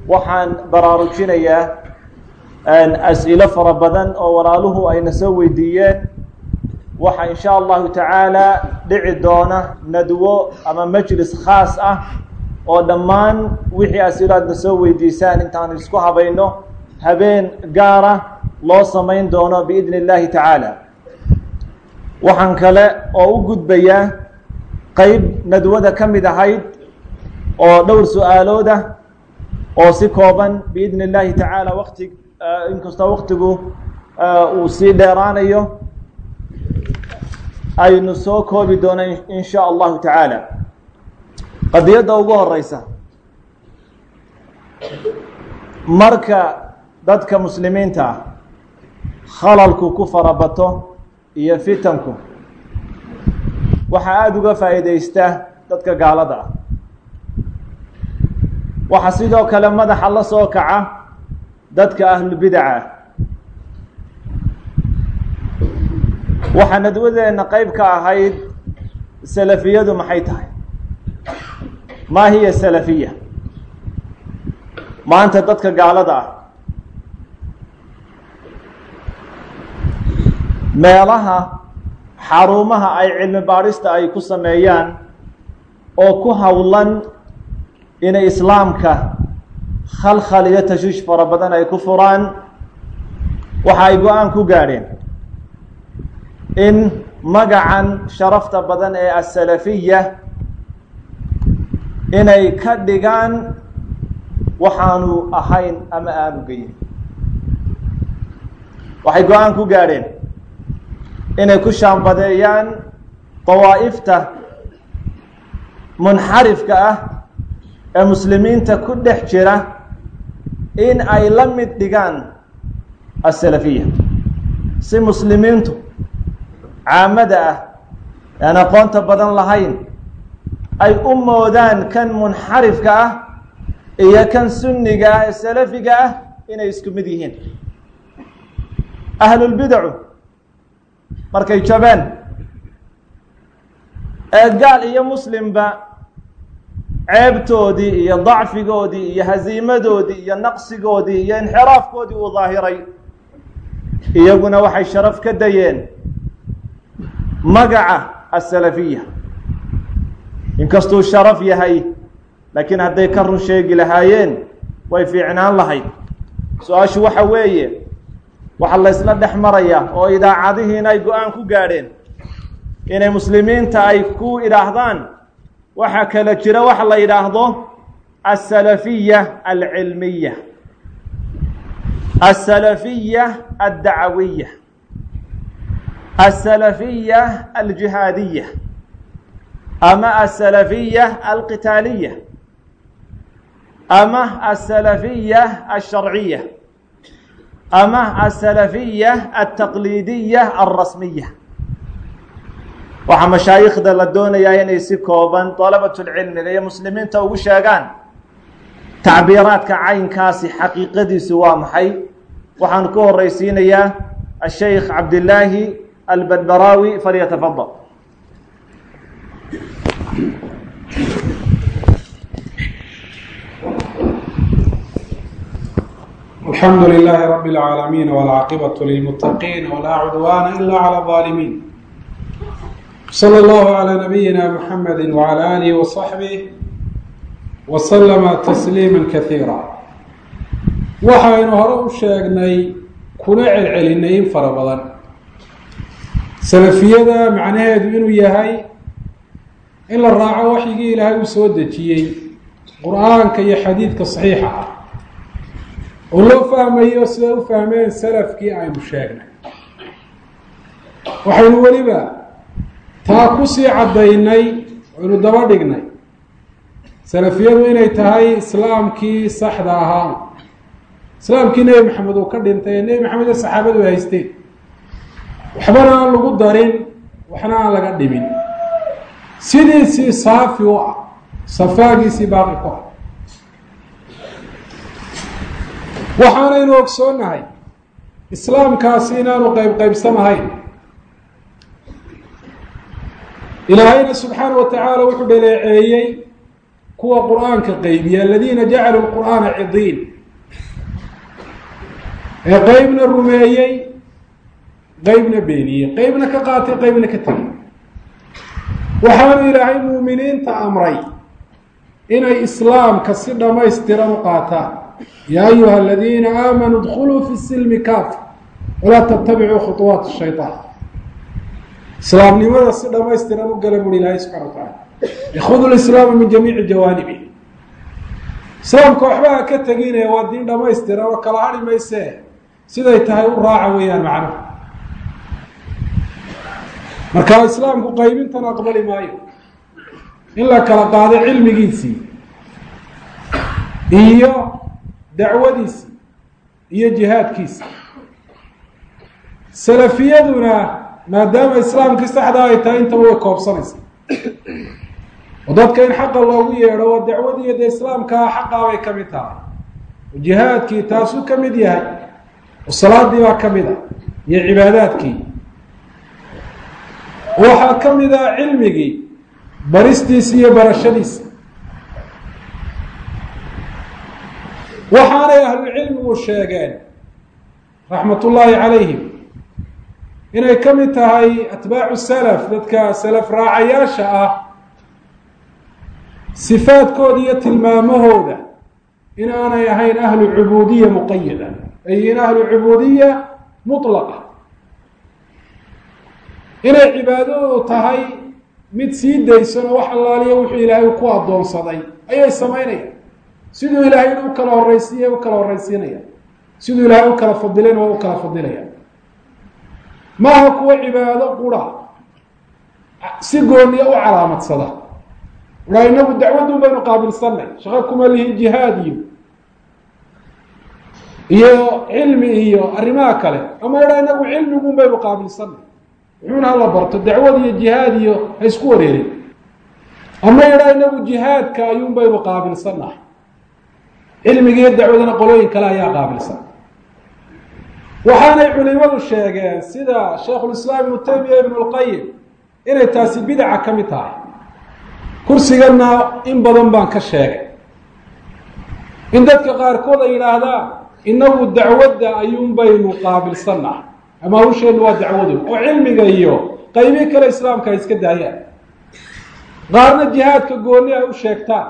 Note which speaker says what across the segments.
Speaker 1: waxaan baraarujinayaa as-ilo fara badan oo walaaluhu ayna soo weydiiyeen waxaa in sha allahu tacaala dhici doona nadwo ama majlis khaas ah oo dhammaan wixii as-ilo aadna soo weydiisaan intaanu isku habayno habeen gaara loo samayn doono biidni اllahi tacaala waxaan kale oo u gudbayaa qeyb nadwada ka mid ahayd oo dhowr su-aalood ah oo si kooban biidni اllahi tacaala wati inkastoo waktigu uu sii dheeraanayo aynu soo koobi doona in sha allahu tacaala qadiyadda ugu horeysa marka dadka muslimiinta ah khalalku ku farabato iyo fitanku waxaa aada uga faa'iideysta dadka gaalada ah waxaa sidoo kale madaxa la soo kaca dadka ahlubidaca waxaa nadwadeenna qeyb ka ahayd salafiyadu maxay tahay maa hiya salafiya maanta dadka gaalada ah meelaha xarumaha ay cilmi baadhista ay ku sameeyaan oo ku howlan inay islaamka khalkhal iyo tashiish fara badan ay ku furaan waxa ay go-aan ku gaadheen in magacan sharafta badan ee asalafiya inay ka dhigaan waxaanu ahayn ama aanu geyin waxay go-aan ku gaadheen inay ku shaambadeeyaan dawaa'ifta munxarifka ah ee muslimiinta ku dhex jira in ay la mid dhigaan asalafiya si muslimiintu caamada ah aan aqoonta badan lahayn ay u moodaan kan munxarifka ah iyo kan sunniga ah ee salafiga ah inay isku mid yihiin ahlulbidacu markay jabeen ee gaal iyo muslimba ceebtoodii iyo dacfigoodii iyo hasiimadoodii iyo naqsigoodii iyo inxiraafkoodii uu daahiray iyaguna waxay sharaf ka dayeen magaca asalafiya inkastuu sharaf yahay laakiin hadday ka run sheegi lahaayeen way fiicnaan lahayd su-aashu waxa weeye waxaa la ysla dhex maraya oo idaacadihiina ay go-aan ku gaadheen inay muslimiinta ay ku idhaahdaan waxaa kala jira waxa la yidhaahdo asalafiya alcilmiya asalafiya addacawiya asalafiya aljihaadiya ama asalafiya alqitaaliya ama asalafiya alsharciya ama asalafiya altaqliidiya alrasmiya waxaa mashaayikhda la doonayaa inay si kooban dalabatulcilmiga iyo muslimiinta ugu sheegaan tacbiiraadka caynkaasi xaqiiqadiisu waa maxay waxaan ku horeysiinayaa asheikh cabdillaahi albadbaraawi falyatafadal
Speaker 2: الحمد لله رب العالمين والعاقبة للمتقين ولا عدوان إلا على الظالمين صلى الله على نبينا محمد وعلى آله وصحبه وسلم تسليما كثيرا waxaynu hore u sheegnay kuna celcelinay in fara badan salafiyada macnaheedu inuu yahay in la raaco waxyigii ilaahay uu soo dejiyey qur-aanka iyo xadiidka saxiixa ah oo loo fahmayo siday u fahmeen salafkii aynu sheegnay waxaynu weliba taa kusii caddaynay aynu daba dhignay salafiyadu inay tahay islaamkii saxda ahaa islaamkii nebi maxamed uu ka dhintay ee nebi maxamed iyo saxaabadu ay haysteen waxbana aan lagu darin waxna aan laga dhimin sidiisii saafi u ah safaagiisii baaqi ku ah waxaanaynu ogsoonnahay islaamkaasi inaanu qayb qaybsamahayn ilaahayna subxaana wa tacaala wuxuu dhaleeceeyey kuwa qur-aanka qaybiya aladiina jacaluu lqur'aana cidiin ee qeybna rumeeyey qeybna beeniyey qeybna ka qaatay qeybna ka tegay waxaanu ilaahay muuminiinta amray inay islaamka si dhammaystiran u qaataan yaa ayuha aladiina aamanuu dkuluu fi silmi kaafa walaa tattabicuu khuطuwaat shayطaan islaamnimada si dhamaystiran u gala buri ilaahay subxana wa tacaala ikhuduu lislaama min jamiici jawaanibi islaamka waxba ha ka teginaya waa diin dhamaystiran oo kala hadhi maysee siday tahay u raaca weeyaan macnuhu marka islaamku qaybintan aqbali maayo in la kala qaado cilmigiisii iyo dacwadiisii iyo jihaadkiisi salafiyaduna maadaama islaamkii saxda ay tahay intaba way koobsanaysa oo dadka in xaqa loogu yeedho oo dacwadiiyo dee islaamkaa xaqaa bay ka mid tahay oo jihaadkii taasuu ka mid yahay oo salaadii baa ka mid a iyo cibaadaadkii waxaa ka mid ah cilmigii baristiisi iyo barashadiisi waxaanay ahlucilmigu sheegeen raxmat ullaahi calayhim inay ka mid tahay atbaacu salaf dadka salaf raacayaasha ah sifaadkooda iyo tilmaamahooda in aanay ahayn ahlu cubuudiya muqayada ay in ahlu cubuudiya mutlaqa inay cibaadadoodu tahay mid sii daysan oo wax allaaliya wuxuu ilaahay ku addoonsaday ayay samaynayaan siduu ilaahay u kala horraysiiya u kala horraysiinaya siduu ilaahay u kala fadilayna waa u kala fadilaya maaha kuwa cibaado qura si gooniya u calaamadsada aa inagu dacwadun baynu qaabilsanay shaqo kuma lihin jihaad iyo iyo cilmi iyo arrimaha kale ama idhaa inagu cilmigun baynu qaabilsanay wuxuuna hala barto dacwad iyo jihaad iyo ha isku wareerin ama idhaa inagu jihaadka ayuun baynu qaabilsannahay cilmigiiyo dacwadana qolooyin kale ayaa qaabilsan waxaanay culimadu sheegeen sida shaikhulislaam ibnu taymiya ibnu lqayim inay taasi bidaca ka mid tahay kursigana in badan baan ka sheegay in dadka qaarkood ay yidhaahdaan inagu dacwadda ayuun baynu qaabilsannahay ama hawsheennu waa dacwadu oo cilmiga iyo qaybii kale islaamka ay iska daayaan qaarna jihaadka gooni ay u sheegtaan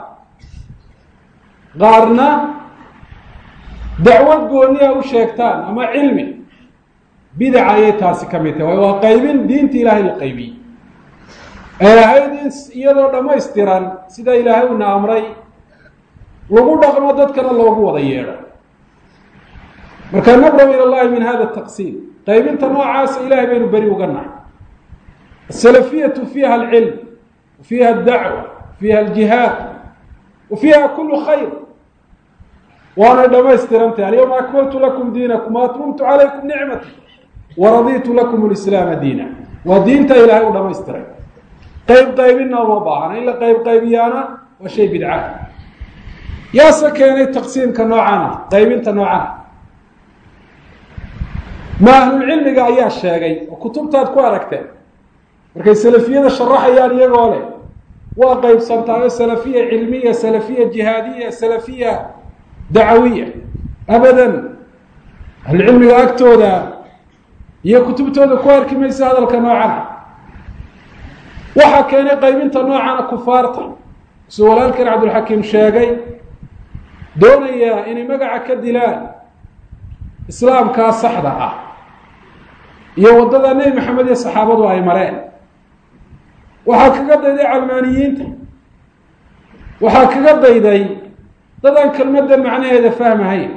Speaker 2: qaarna dacwad gooni ay u sheegtaan ama cilmi bidaca ayay taasi ka mid tahay waa qaybin diinta ilaahay la qaybiyey ay ahayd in iyadoo dhammaystiran sida ilaahay una amray lagu dhaqmo dadkana loogu wada yeedho marka nabraw ila llahi min hada taqsiim qaybinta noocaasa ilahay baynu beri uga nahay asalafiyatu fiiha alcilm fiiha adacwa fiiha aljihaad wa fiiha kulu khayr waanay dhamaystirantahy alyawma akmaltu lakum diinakum waatmamtu calaykum nicmati waraditu lakum lislaama diina waa diinta ilaahay u dhamaystiray qayb qaybina uma baahana in la qayb qaybiyaana waa shay bidca yaase keenay taqsiimka noocana qaybinta noocana ma ahlulcilmiga ayaa sheegay oo kutubtaad ku aragteen markay salafiyada sharaxayaan iyagoo leh waa qaybsantaayo salafiya cilmiya salafiya jihaadiya salafiya dacawiya abadan ahlucilmiga agtooda iyo kutubtooda ku arki maysa hadalka noocana waxaa keenay qaybinta noocana kufaarta suu walaalkan cabdulxakiim sheegay doonaya inay magaca ka dilaan islaamkaa saxda ah iyo waddada nebi maxamed iyo saxaabadu ay mareen waxaa kaga dayday calmaaniyiinta waxaa kaga dayday dadaan kelmaddan macnaheeda fahmahayn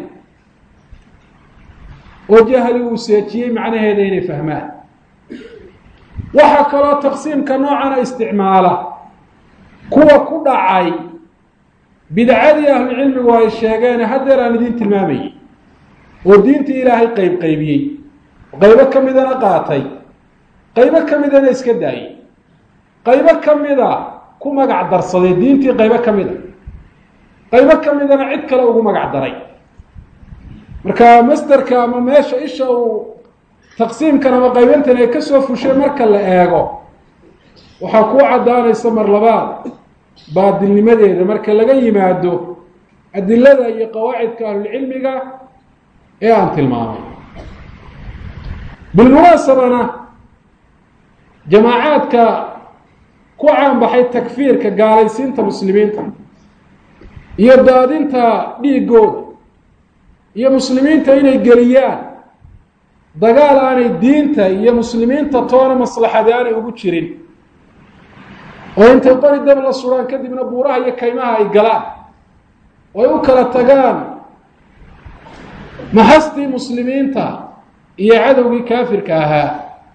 Speaker 2: oo jahli uu seejiyey macnaheeda inay fahmaan waxaa kaloo taqsiimka noocana isticmaala kuwa ku dhacay bidcadii ahlucilmigu ay sheegeen haddeer aan idiin tilmaamayey oo diintii ilaahay qayb qaybiyey qaybo ka midana qaatay qaybo ka midana iska daayey qaybo ka mida ku magac darsaday diintii qaybo ka mida qaybo ka midana cid kale ugu magac daray marka masderka ama meesha isha uu taqsiimkan ama qaybintan ay kasoo fushay marka la eego waxaa kuu caddaanaysa mar labaad baadilnimadeeda marka laga yimaado adilada iyo qawaacidka ahlulcilmiga ee aan tilmaamay bilmunaasabana jamaacaadka ku caanbaxay takfiirka gaalaysiinta muslimiinta iyo daadinta dhiigooda iyo muslimiinta inay geliyaan dagaal aanay diinta iyo muslimiinta toona maslaxadi aanay ugu jirin oo intay qori dab la suraan kadibna buuraha iyo kaymaha ay galaan oo ay u kala tagaan maxastii muslimiinta iyo cadowgii kaafirka ahaa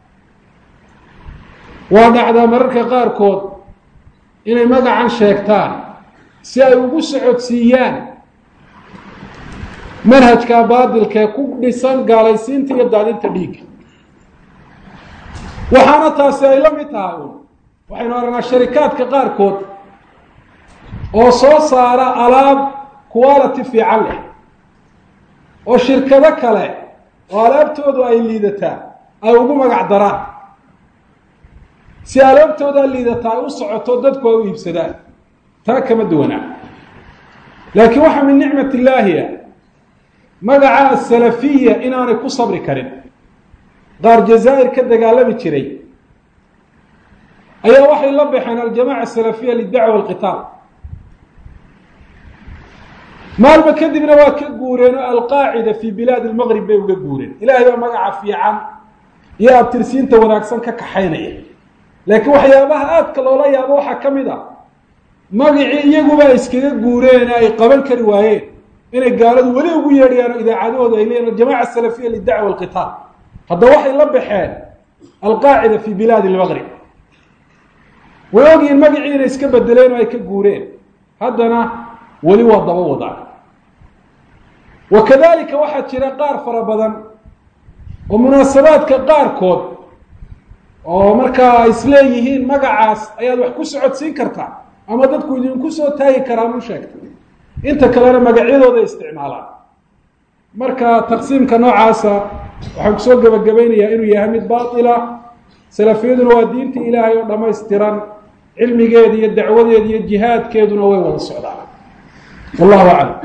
Speaker 2: waa dhacdaa mararka qaarkood inay magacan sheegtaan si ay ugu socodsiiyaan manhajka baadilkee ku dhisan gaalaysiinta iyo daadinta dhiigga waxaana taasi ay la mid tahay un waxaynu aragnaa sharikaadka qaarkood oo soo saara alaab quality fiican leh oo shirkado kale oo alaabtoodu ay liidataa ay ugu magac daraan si alaabtoodaa liidataa ay u socoto dadku ay u iibsadaan taa kama duwanaa laakiin waxaa min nicmat illaahiya magaca asalafiya inaanay ku sabri karin qaar jazaa'ir ka dagaalami jiray ayaa waxay la baxeen aljamaca asalafiya lidacwa alqitaal maalba kadibna waa ka guureen oo alqaacida fi bilaadi lmaqrib bay uga guureen ilaahay baa magaca fiican iyo abtirsiinta wanaagsan ka kaxaynaya laakiin waxyaabaha aadka loola yaabo waxaa ka mid a magacii iyaguba ay iskaga guureen ay qaban kari waayeen inay gaaladu weli ugu yeedhayaan oo idaacadahooda ay leeyihin aljamaca asalafiya lidacwa alqitaal hadda waxay la baxeen alqaacida fi bilaadi lmaqrib way ogyihiin magacii inay iska bedeleen oo ay ka guureen haddana weli waa daba wadaan wa kadalika waxaa jira qaar fara badan oo munaasabaadka qaarkood oo markaa ay isleeyihiin magacaas ayaad wax ku socodsiin kartaa ama dadku idinku soo taagi karaan u sheegta inta kalena magacyadooda isticmaalaan marka taqsiimka noocaasa waxaan kusoo gebagabaynayaa inuu yahay mid baatila salafiyaduna waa diintii ilaahay oo dhammaystiran cilmigeeda iyo dacwadeeda iyo jihaadkeeduna way wada socdaan wallahu aclam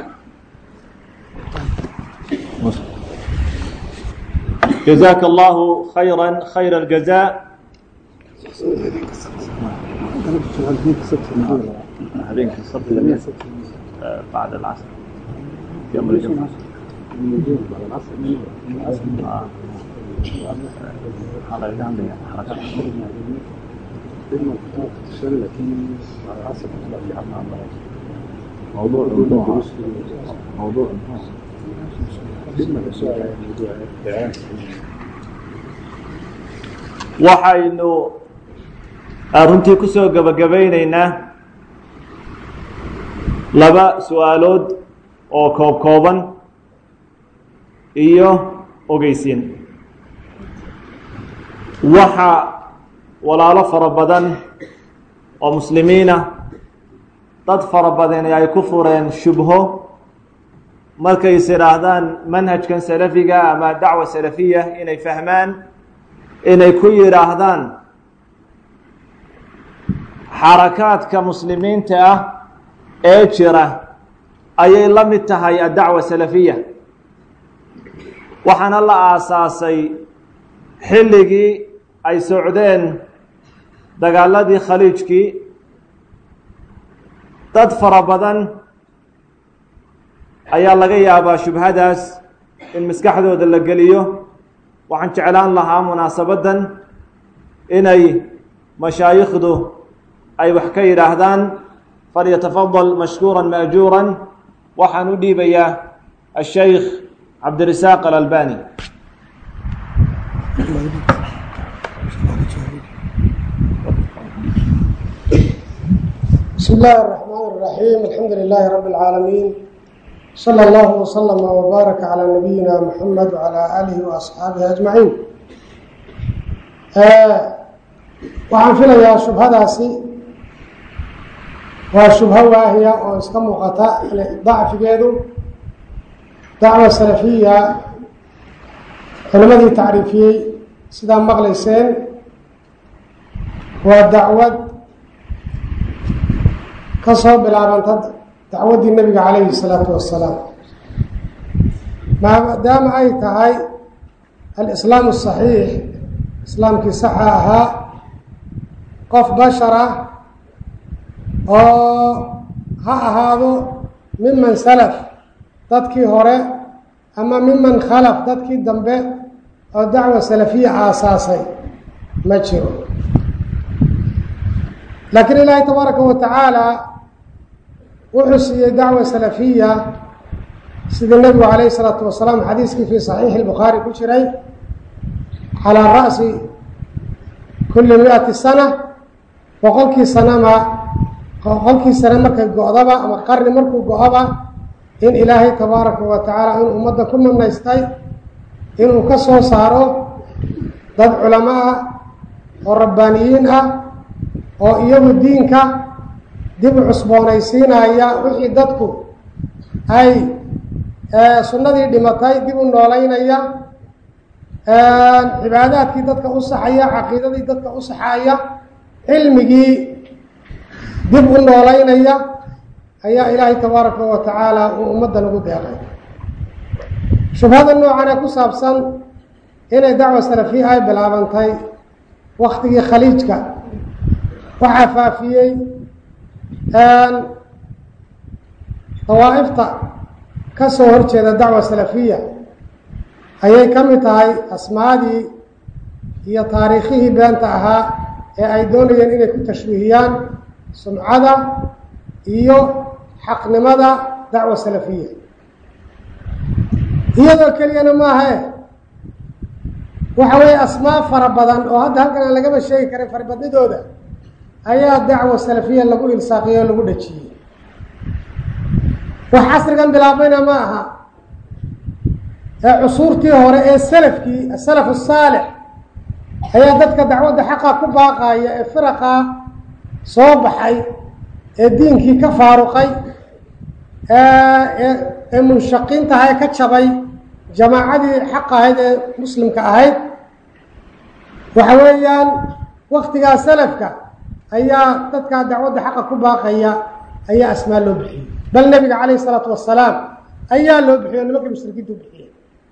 Speaker 1: جزاك الله خيرا خير الجزاء هذين قصة بعد العصر يوم الجمعة آه. حركة عندنا حركة موضوع موضوع موضوع waxaynu runtii kusoo gebagabaynaynaa laba su-aalood oo koob kooban iyo ogeysiin waxa walaalo fara badan oo muslimiina dad fara badani ay ku fureen shubho markay is idhaahdaan manhajkan salafiga ama dacwa salafiya inay fahmaan inay ku yidhaahdaan xarakaadka muslimiinta ah ee jira ayay la mid tahay addacwa salafiya waxaana la aasaasay xilligii ay socdeen dagaaladii khaliijkii dad fara badan ayaa laga yaabaa shubhadaas in maskaxdooda la geliyo waxaan jeclaan lahaa munaasabaddan inay mashaayikhdu ay wax ka yidhaahdaan falyatafadal mashkuura maajuura waxaan u dhiibayaa ashaykh cabdirasaaq alalbani
Speaker 3: بسم الله الرحمن الرحيم الحمد لله رب العالمين صلى الله وسلم وبارك على نبينا محمد وعلى آله وأصحaabihi أجمعين waxaan filayaa shubhadaasi waa shubho waahiya oo iska muuqata dacfigeedu dacwa salafiya culimadii tacriifiyey sidaa maqlayseen waa dacwad ka soo bilaabanta dacwaddii nebiga calayhi salaatu wassalaam maadaama ay tahay alislaamu saxiix islaamkii saxa ahaa qof bashar ah oo ha ahaado miman salaf dadkii hore ama miman khalaf dadkii dambe oo dacwa salafiya aasaasay ma jiro laakiin ilaahay tabaaraka wa tacaala wuxuu siiyey dacwa salafiya sida nebigu calayhi isalaatu wasalaam xadiiskii fii saxiixi lbukhaari ku jiray calaa ra'si kulli mi-ati sana boqolkii sanama boqolkii sane markay go-daba ama qarni markuu go-oba in ilaahay tabaaraka wa tacaala inuu ummadda ku manaystay inuu ka soo saaro dad culamo ah oo rabbaaniyiin ah oo iyagu diinka dib u cusboonaysiinaya wixii dadku ay sunnadii dhimatay dib u noolaynaya cibaadaadkii dadka u saxaya caqiidadii dadka u saxaya cilmigii dib u noolaynaya ayaa ilaahay tabaaraka wa tacaala uu ummaddan ugu deeqay shubhada noocan ee ku saabsan inay dacwa salafiya ay bilaabantay waktigii khaliijka waxaa faafiyey dawaa'ifta ka soo horjeeda dacwa salafiya ayay ka mid tahay asmaadii iyo taariikhihii beenta ahaa ee ay doonayeen inay ku tashwiihiyaan sumcada iyo xaqnimada dacwa salafiya iyadoo keliyana maahae waxa weeye asmaa fara badan oo hadda halkan aan lagaba sheegi karin farabadnidooda ayaa dacwa salafiya lagu ilsaaqiyey oo lagu dhajiyey wax casrigan bilaabayna ma aha ee cusuurtii hore ee salafkii asalaf asaalix ayaa dadka dacwadda xaqa ku baaqaya ee firaqa soo baxay ee diinkii ka faaruqay ee munshaqiintaha ee ka jabay jamaacadii xaq ahayd ee muslimka ahayd waxa weeyaan waktigaa salafka ayaa dadkaa dacwadda xaqa ku baaqaya ayaa asmaa loo bixiyey bal nebiga calayhi isalaatu wasalaam ayaa loo bixiyo nimankii mushrikiinta u bixiyey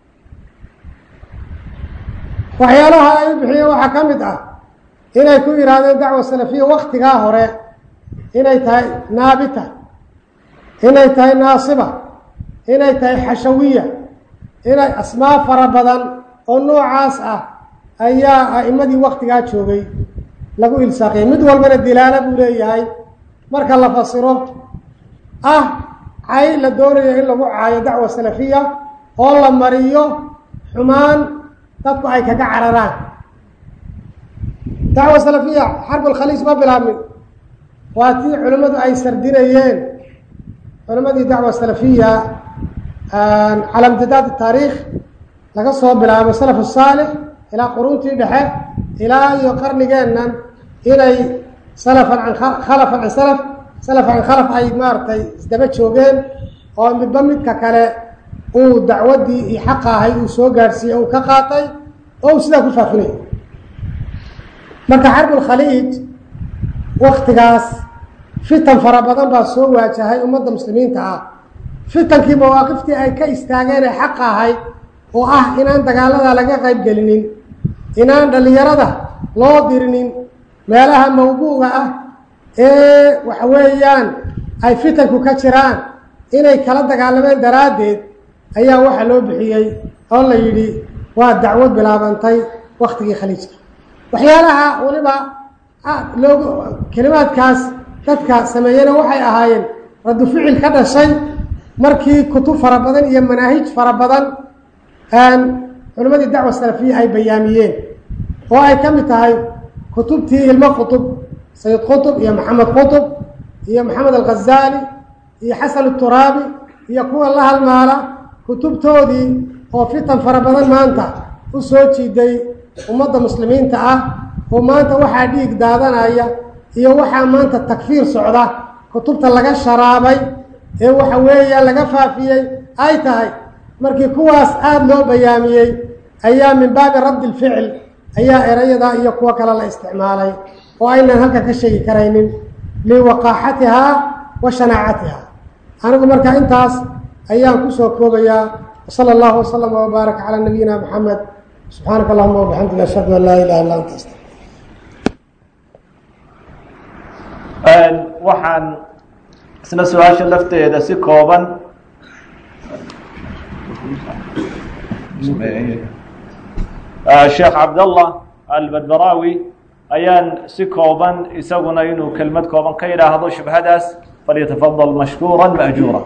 Speaker 3: waxyaalaha ay u bixiyeen waxaa ka mid ah inay ku yidhaahdeen dacwa salafiya waktigaa hore inay tahay naabita inay tahay naasiba inay tahay xashawiya inay asmaa fara badan oo noocaas ah ayaa a'imadii waktigaa joogay lagu ilsaaqiyay mid walbana dilaalo buu leeyahay marka la fasiro ah cay la doonayo in lagu caayo dacwa salafiya oo la mariyo xumaan dadku ay kaga cararaan dacwa salafiya xarbulkhaliij ma bilaabmin waa tii culimmadu ay sardinayeen culimmadii dacwa salafiya cala imtidaad taariikh laga soo bilaabo salaf saalix ilaa quruntii dhexe ilaa iyo qarnigeennan inay salafan an khalafan can salaf salaf can khalaf ay maaragtay isdaba joogeen oo midba midka kale uu dacwaddii iyo xaqa ahay uu soo gaadhsiiyey uu ka qaatay oo uu sidaa ku faafinay marka xarbulkhaliij waktigaas fitan fara badan baa soo waajahay ummadda muslimiinta ah fitankii mawaaqiftii ay ka istaageen ee xaqa ahayd oo ah inaan dagaalada laga qayb gelinin inaan dhallinyarada loo dirinin meelaha mawbuuga ah ee waxa weeyaan ay fitanku ka jiraan inay kala dagaalameen daraaddeed ayaa waxaa loo bixiyey oo la yidhi waa dacwad bilaabantay waktigii khaliijka waxyaalaha weliba loogu kelimaadkaas dadka sameeyena waxay ahaayeen raddu ficil ka dhashay markii kutub fara badan iyo manaahij fara badan culimmadii dacwa salafiya ay bayaamiyeen oo ay ka mid tahay kutubtii ilmo qutub sayid qutub iyo maxamed qutub iyo maxamed alghazaali iyo xasan uturaabi iyo kuwa la halmaala kutubtoodii oo fitan fara badan maanta u soo jiiday ummadda muslimiinta ah oo maanta waxaa dhiig daadanaya iyo waxaa maanta takfiir socda kutubta laga sharaabay ee waxa weeya laga faafiyey ay tahay markii kuwaas aada loo bayaamiyey ayaa min baabi raddi lficil ayaa erayadaa iyo kuwo kale la isticmaalay oo aynan halka ka sheegi karaynin liwaqaaxatihaa wa shanaacatiha anigu marka intaas ayaan kusoo koobayaa wsala allahu waslama wbaaraka calaa nabiyina maxamed subxaanaka allahuma wabixamdika ashhadu an laa ilaha illa anta asta
Speaker 1: waxaan isna su-aasha lafteeda si kooban sheekh cabdallah albadbaraawi ayaan si kooban isaguna inuu kelmad kooban ka yidhaahdo shubhadaas falyatafadal mashkuura maajuura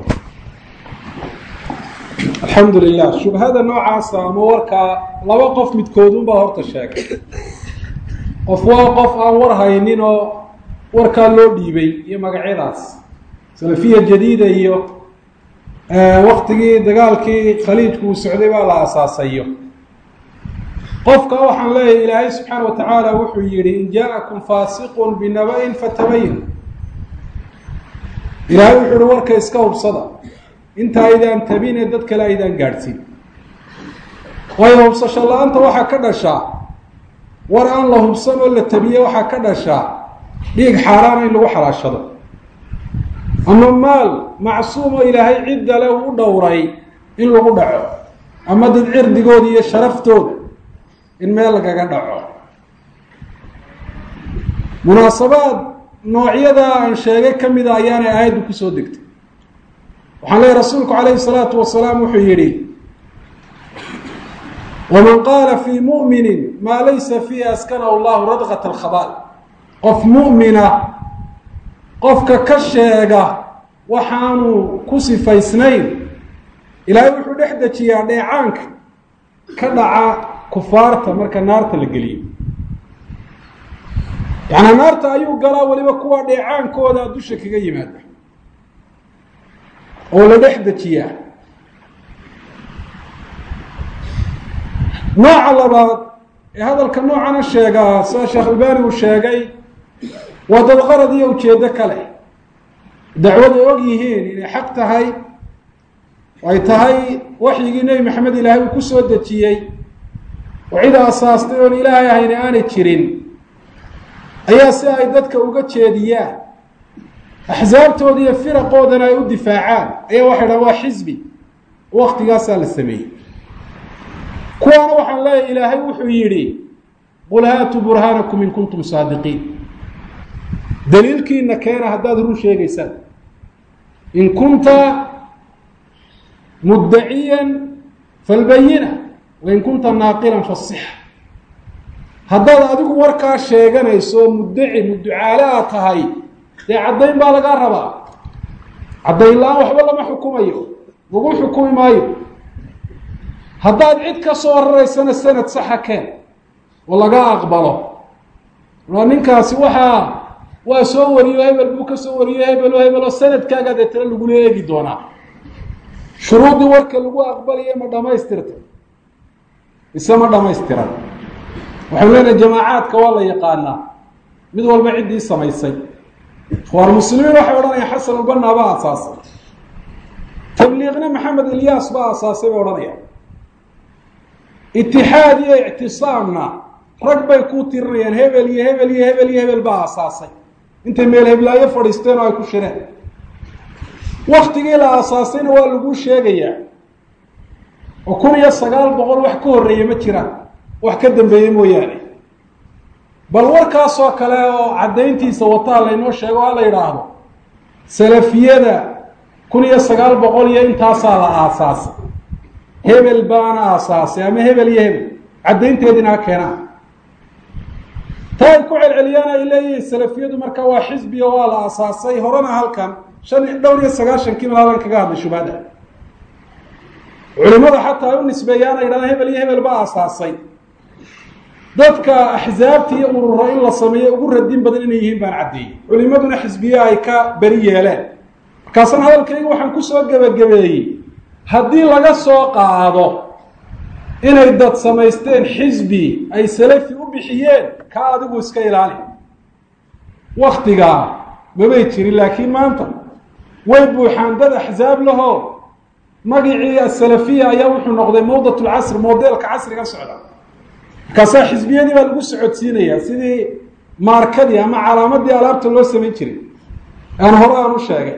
Speaker 2: alxamdu lilah shubhada noocaasa ama warkaa laba qof midkoodunbaa horta sheegay qof waa qof aan war haynin oo warkaa loo dhiibay iyo magacyadaas salafiya jadiida iyo waktigii dagaalkii khaliijku uu socday baa la asaasayo qofka waxaan leeyahay ilaahay subxaana wa tacaala wuxuu yihi in jaa-akum faasiqun binaba-in fatabayin ilaahay wuxuu uhi warka iska hubsada inta aydaan tabine dad kale aydaan gaadhsiin waayo hubsasho la-aanta waxaa ka dhashaa war aan la hubsan oo la tabiye waxaa ka dhashaa dhiig xaaraana in lagu xalaashado ama maal macsuum oo ilaahay cidda le u dhowray in lagu dhaco ama dad cirdigooda iyo sharaftooda in meel lagaga dhaco munaasabaad noocyadaa aan sheegay ka mida ayaanay aayaddu kusoo degtay waxaan leeyahy rasuulku calayhi salaatu wasalaam wuxuu yidhi waman qaala fii mu'minin maa laysa fiihi askanahu allahu radqat alkhabaal qof mu'mina qofka ka sheega waxaanu ku sifaysnayn ilaahay wuxuu dhex dejiyaa dheecaanka ka dhaca kufaarta marka naarta la geliyo yacnaa naarta ayuu galaa weliba kuwa dheecaankooda dusha kaga yimaada oo la dhex dejiyaa nooca labaad ee hadalka noocana sheegaa sida sheekh albani uu sheegay waa dad qarad iyo ujeeddo kale dacwad ay og yihiin inay xaq tahay ay tahay waxyigii nebi maxamed ilaahay uu ku soo dejiyey oo cid asaastay oon ilaahay ahayna aanay jirin ayaa si ay dadka uga jeediyaan axsaabtooda iyo firaqoodana ay u difaacaan ayaa waxay dhahan waa xisbi waktigaasaa la sameeyey kuwaana waxaan leeyahy ilaahay wuxuu yidhi qul haatuu burhaanakum in kuntum saadiqiin daliilkiina keena haddaad run sheegaysaan in kunta muddaciyan falbayina wain kunta naaqilan fasixa haddaad adigu warkaa sheeganayso muddaci mudducaale aad tahay dee caddayn baa lagaa rabaa caddayn la-aan waxba lama xukumayo lagu xukumi maayo haddaad cid ka soo raraysana sanad saxa keen oo laga aqbalo a ninkaasi waxaa waa soo wariyo hebel buu ka soo wariyo hebelo hebelo sanadkaaga dee tale lagula eegi doonaa shuruuddii warka lagu aqbalayo ma dhamaystirta mise ma dhamaystiran waxaynu leenahay jamaacaadka waa la yaqaanaa mid walba ciddii samaysay ikhwaan muslimiin waxay odhanayaan xasan ulbanaa baa asaasay tabliiqna maxamed ilyaas baa asaasay bay odhanayaan itixaad iyo ictisaamna rag bay ku tirinayaan hebel iyo hebel iyo hebel iyo hebel baa asaasay intay meel heblaayo fadhiisteen oo ay ku shireen waktigii la aasaasayna waa lagu sheegayaa oo kun iyo sagaal boqol wax ka horreeye ma jiraan wax ka dambeeye mooyaane bal warkaasoo kale oo caddayntiisa wataa laynoo sheego ha la yidhaahdo salafiyada kun iyo sagaal boqol iyo intaasaa la aasaasay hebel baana aasaasay ama hebel iyo hebel caddaynteediina ha keenaa taa ay ku celceliyaan ay leeyihiin salafiyadu marka waa xisbiga waa la aasaasay horena halkan shan dhowr iyo sagaashankii mal halkan kaga hadlay shubhada culimada xataa ay u nisbeeyaan ay yidhahdaan hebel iyo hebel baa aasaasay dadka axsaabta iyo ururo in la sameeyo ugu radin badan inay yihiin baan caddeeyey culimaduna xisbiye ay ka beri yeeleen markaasna hadalkayga waxaan kusoo gebagabeeyey haddii laga soo qaado inay dad samaysteen xisbi ay salafi u bixiyeen ka adigu iska ilaali waktigaa mamay jirin laakiin maanta way buuxaan dad axsaab lahoo magicii asalafiya ayaa wuxuu noqday mawdat lcasr modeelka casriga socda markaasaa xisbiyadii baa lagu socodsiinayaa sidii maarkadii ama calaamadii alaabta loo samayn jiray aan hore aan u sheegay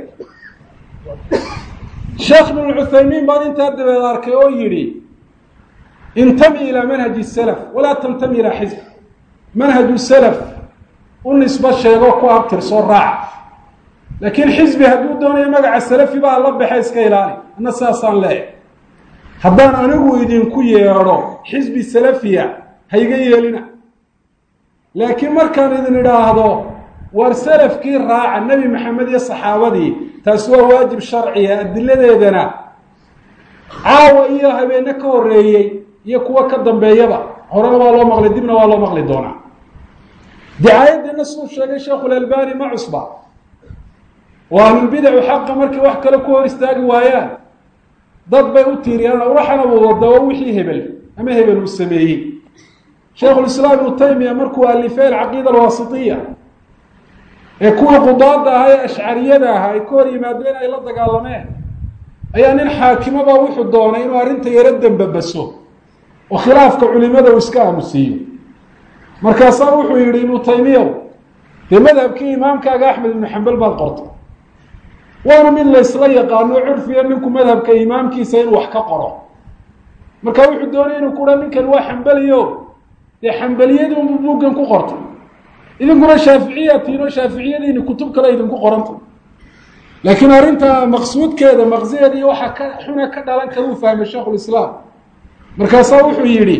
Speaker 2: sheekh ibn cuthaymiin baan intaa dabeed arkay oo yidhi intami ilaa manhaji salaf walaa tantami ilaa xisb manhaju salaf u nisbo sheego ku abtirsoo raaca laakiin xisbi hadduu doonayo magaca salafi baa la baxe iska ilaali anna sidaasaan leeyahy haddaan anigu idinku yeedho xisbi salafiya ha iga yeelina laakiin markaan idin idhaahdo war salafkii raaca nebi maxamed iyo saxaabadii taasi waa waajib sharciya adiladeedana caawa iyo habeene ka horreeyey iyo kuwo ka dambeeyaba horena waa loo maqli dibna waa loo maqli doonaa dicaayaddeena siduu sheegay sheekhulalbani ma cusba oo ahlulbidacu xaqa markay wax kale ku hor istaagi waayaan dad bay u tiiriyaan waxana wada waa wixii hebel ama hebel uu sameeyey sheikhulislaam ibnu taymiya markuu alifay alcaqiida alwaasitiya ee kuwii qudaada ahaa ee ashcariyada ahaa ay ka hor yimaadeen ay la dagaalameen ayaa nin xaakimaba wuxuu doonay inuu arrinta yaro dembabaso oo khilaafka culimada uu iska aamusiiyo markaasaa wuxuu yidhi ibnu taymiyaw dee madhabkii imaamkaaga axmed ibnu xambal baad qortay waana mid laysla yaqaano curfiya ninku madhabka imaamkiisa inuu wax ka qoro marka wuxuu doonaya inuu kuha ninkan waa xambaliyo dee xambaliyadii unbu buuggan ku qortay idinkuna shaaficiya tiino shaaficiyadiini kutub kale idinku qoranta laakiin arrinta maqsuudkeeda maqsigeeda iyo waxaa ka xuna ka dhalan kara uu fahmay sheikhulislaam markaasaa wuxuu yidhi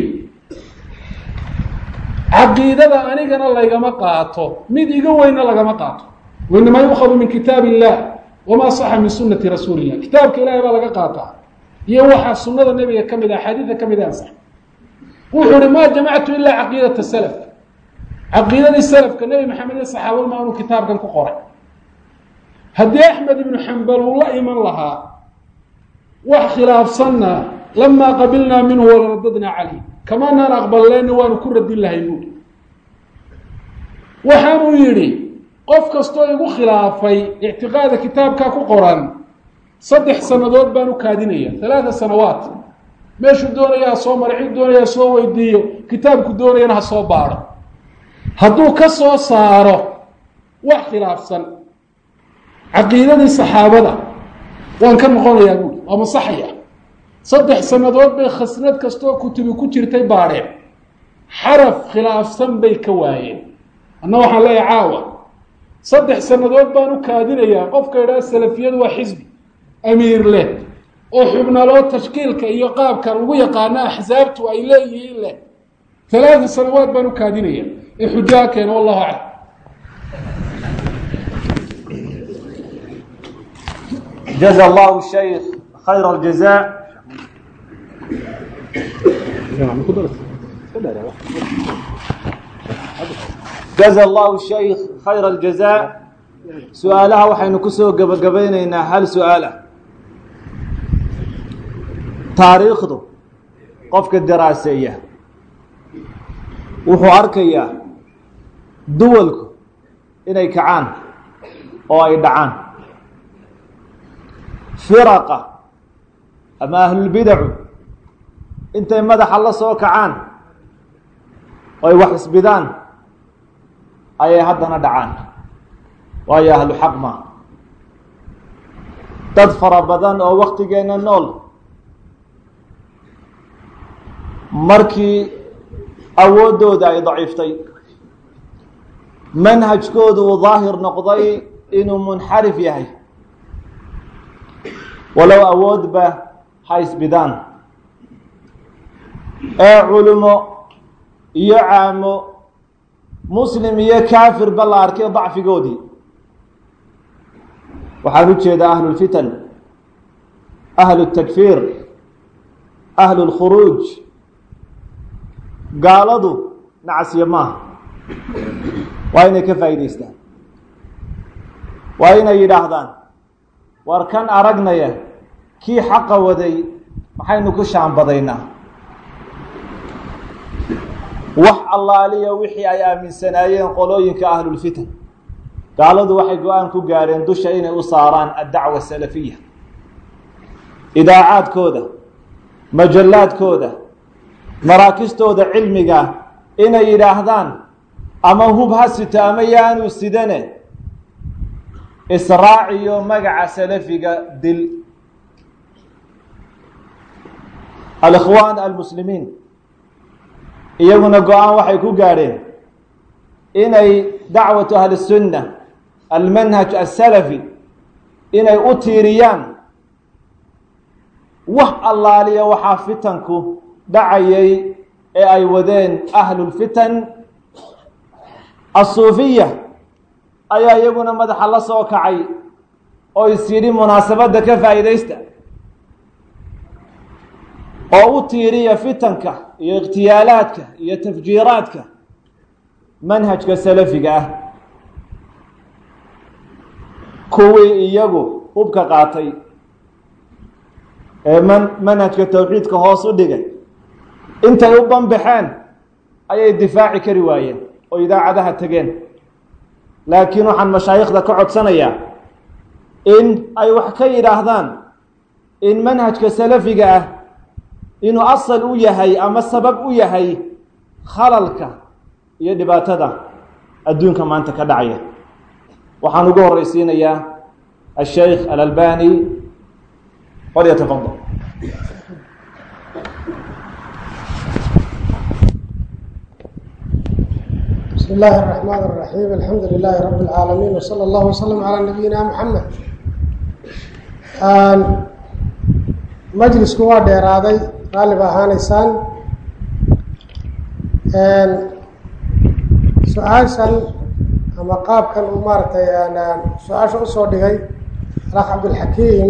Speaker 2: caqiidada anigana laygama qaato mid iga weynna lagama qaato wainamaa yuukhadu min kitaab illah wamaa saxa min sunati rasuuli illah kitaabka ilahay baa laga qaataa iyo waxaa sunada nebiga ka mid a axaadiida ka mid a ansax wuxuu ihi maa jamactu ilaa caqiidata salaf caqiidadii salafka nebi maxamed iyo saxaabadu ma anuu kitaabkan ku qoray haddii axmed ibnu xambal uu la iman lahaa wax khilaafsanna lamaa qabilnaa minhu walaradadnaa calayh kamaanaan aqballeena waanu ku radin lahay buuri waxaanuu yidhi qof kastoo igu khilaafay ictiqaada kitaabkaa ku qoran saddex sannadood baan u kaadinaya halaata sanawaat meeshuu doonaya ha soo mara cid doonaya ha soo weydiiyo kitaabku doonayana ha soo baadho hadduu ka soo saaro wax khilaafsan caqiidadii saxaabada waan ka noqonayaa buuri waa masaxaya saddex sannadood bay khasnad kastoo kutubi ku jirtay baadheen xaraf khilaafsan bay ka waayeen anna waxaan leeyahay caawa saddex sannadood baan u kaadinayaa qofka idhaha salafiyadu waa xisbi amiir leh oo xubnaloo tashkiilka iyo qaabka lagu yaqaano axsaabtu ay leeyihiin leh talaata sanawaad baan u kaadinaya ee xujaa keena wallahu aclam
Speaker 1: جزا الله الشيخ خير الجزاء جزا الله الشيخ خير الجزاء su-aalaha waxaynu kusoo gebagabaynaynaa hal su-aal ah taariikhdu qofka daraaseeya wuxuu arkayaa duwalku inay kacaan oo ay dhacaan firaqa ama ahlulbidacu intay madaxa la soo kacaan oo ay wax isbidaan ayay haddana dhacaan waayo ahlu xaq ma dad fara badan oo waktigeenna nool markii awooddooda ay daciiftay manhajkoodu uu daahir noqday inuu munxarif yahay walow awoodba ha isbidaan ee culimo iyo caamo muslim iyo kaafirba la arkay dacfigoodii waxaan u jeedaa ahlu lfitan ahlu اtakfiir ahlu اlkhuruuj gaaladu nacasyo maaha waa inay ka faa'idaystaan waa inay yidhaahdaan war kan aragnaya kii xaqa waday maxaynu ku shaambadaynaa wax allaaliya wixii ay aaminsanaayeen qolooyinka ahlulfitan gaaladu waxay go-aan ku gaareen dusha inay u saaraan addacwa asalafiya idaacaadkooda majallaadkooda maraakistooda cilmiga inay yidhaahdaan ama hub ha sito ama yaanu sidane israaciyo magaca salafiga dil alikhwaan almuslimiin iyaguna go-aan waxay ku gaadheen inay dacwatu ahli sunna almanhaj asalafi inay u tiiriyaan wax allaaliya waxaa fitanku dhacayay ee ay wadeen ahlulfitan asuufiya ayaa iyaguna madaxa la soo kacay oo is yidhi munaasabadda ka faa'iidaysta oo u tiiriya fitanka iyo ikhtiyaalaadka iyo tafjiiraadka manhajka salafiga ah kuwii iyagu hubka qaatay ee man manhajka towxiidka hoos u dhigay intay u banbaxeen ayay difaaci kari waayeen oo idaacadaha tegeen laakiin waxaan mashaayikhda ka codsanayaa in ay wax ka yidhaahdaan in manhajka salafiga ah inuu asal u yahay ama sabab u yahay khalalka iyo dhibaatada adduunka maanta ka dhacaya waxaan ugu horeysiinayaa asheikh alalbani walyatafadal
Speaker 3: بسم الله الرحمن الرحيم الحمد لله رب العالمين وصلى الله وسلم على نبينا محمد majlisku waa dheeraaday raalli ba ahaaneysaan su-aashan ama qaabkan uu maaragtay su-aasha usoo dhigay alakh cabdilxakiim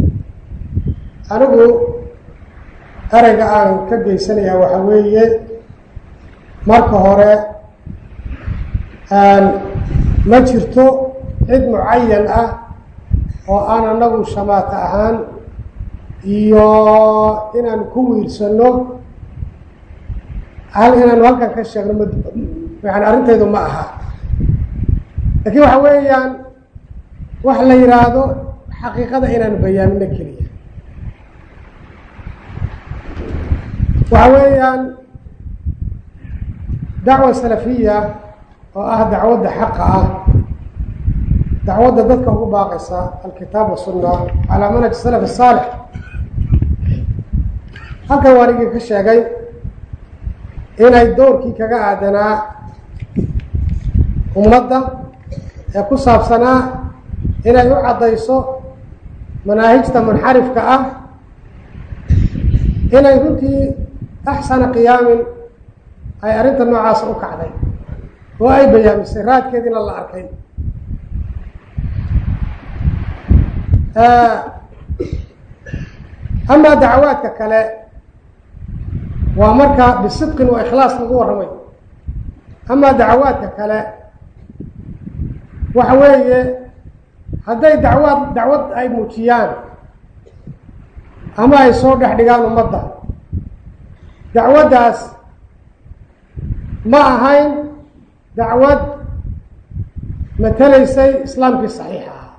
Speaker 3: anigu ereyga aan ka geysanayaa waxa weeye marka hore ma jirto cid mucayan ah oo aan anagu shamaata ahaan iyo inaan ku wiirsano hal inaanu halkan ka sheegno m yani arrinteedu ma aha laakiin waxa weeyaan wax la yihaahdo xaqiiqada inaanu bayaamino keliya waxa weeyaan dacwa salafiya oo ah dacwadda xaqa ah dacwadda dadka ugu baaqaysa alkitaab wasunna calaa manhaj salaf asaalix halkan waan igii ka sheegay inay dowrkii kaga aadanaa ummadda ee ku saabsanaa inay u caddayso manaahijta munxarifka ah inay runtii axsana qiyaamin ay arrinta noocaasa u kacday oo ay bayaamisay raadkeediina la arkay amaa dacawaadka kale waa marka bisidqin wa ikhlaas lagu warramay amaa dacawaadka kale waxa weeye hadday dacwaad dacwad ay muujiyaan ama ay soo dhex dhigaan ummadda dacwaddaas ma ahayn dacwad matelaysay islaamkii saxiixa ah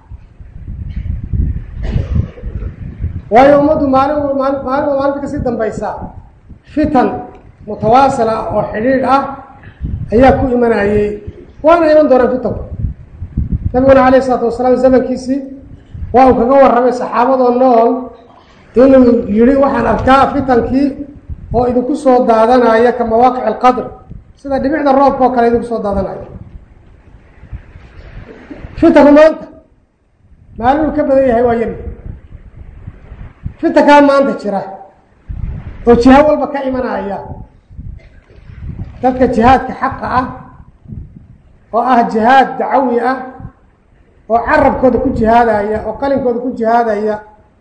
Speaker 3: waayo ummaddu maalin maali maalinba maalinta kasii dambaysa fitan mutawaasila oo xidhiidh ah ayaa ku imanayey waana iman doonaan fitanku nabiguna alayh isalaatu wasalaam zamankiisii waa uu kaga warramay saxaabadoo nool inuu yihi waxaan arkaa fitankii oo idinku soo daadanaya ka mawaaqic alqadr sida dhibicda roobka oo kale idinku soo daadanaya fitanku maanta maalinuu ka badan yahay waa yari fitankaa maanta jira oo jiha walba ka imanaya dadka jihaadka xaqa ah oo ah jihaad dacawi ah oo carabkooda ku jihaadaya oo qalinkooda ku jihaadaya